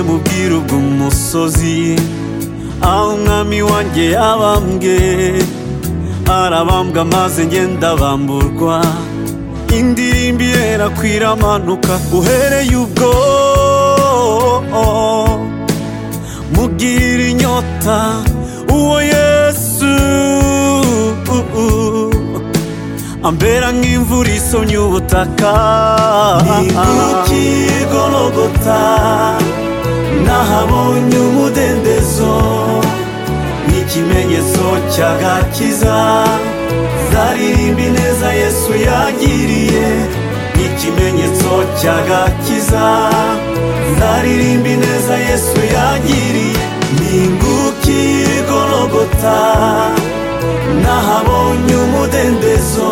mu bwiru bw'umusozi aho umwami wanjye yabambwe arabambwa maze ngenda bamburwa indirimbo iherakwira amanuka uhereye ubwo mugira inyota uwo yesu ambera nk'imvura isomye ubutaka n'inguki y'igorogota nahabonye umudendezo n'ikimenyetso cy'agakiza zaririmba ineza yesu yagiriye n'ikimenyetso cy'agakiza zaririmba ineza yesu yagiriye n'inguki y'igorogota nahabonye umudendezo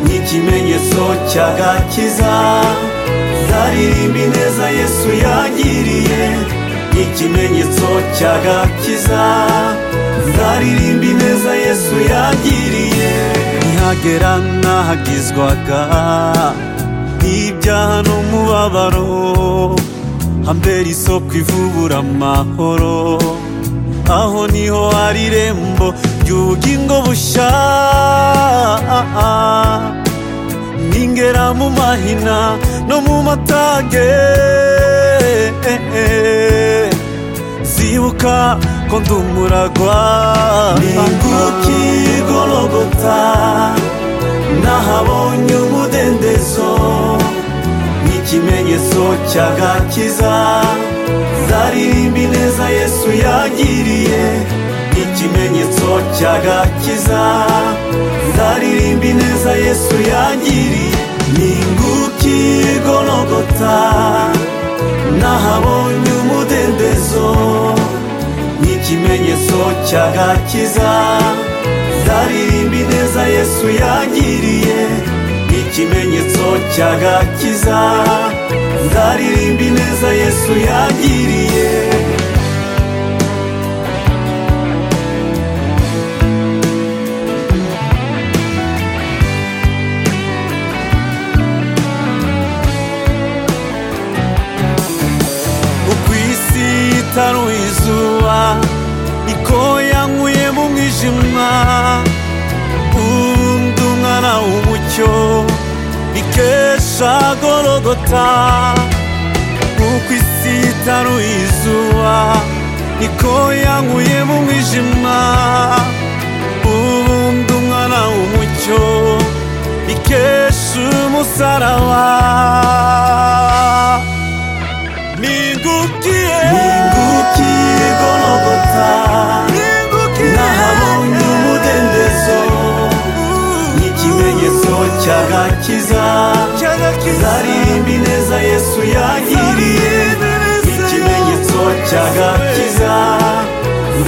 n'ikimenyetso cy'agakiza zaririmba ineza yesu yagiriye ikimenyetso cy'agakiza zaririmba ineza yesu yagiriye ntihagera n'ahagizwaga n'ibyaha n'umubabaro hambera isoko ivubura amahoro aho niho hari irembo ry'ubugingo bushya ningera mu mahina no mu matage zibuka ko ndi umuragwa n'inguki y'igorogota nahabonye umudendezo n'ikimenyetso cy'agakiza zaririmba ineza yesu yagiriye ikimenyetso cy'agakiza zaririmba ineza yesu yagiriye n'inguki y'igorogota nahabonye umudendezo n'ikimenyetso cy'agakiza zaririmba ineza yesu yagiriye ikimenyetso cy'agakiza zaririmba ineza yesu yagiriye itaruye izuba niko yankuye mu mwijima undi umwana w'umucyo bikesha gorogota uko isi itaruye izuba niko yankuye mu mwijima ubundi umwana w'umucyo bikesha umusaraba ningukiye ningukiye gorogota ningukiye nahabonye umudendezo n'ikimenyetso cy'agakiza zaririmba ineza yesu yagiriye ikimenyetso cy'agakiza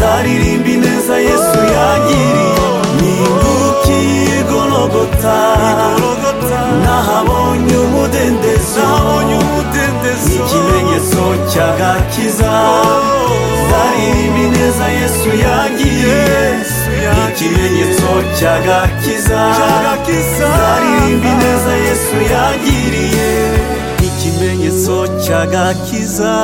zaririmba ineza yesu yagiriye ningukiye gorogota nahabonye umudendezo ikimenyetso cy'agakiza zaririmba ineza yesu yagiriye ikimenyetso cy'agakiza zaririmba ineza yesu yagiriye ikimenyetso cy'agakiza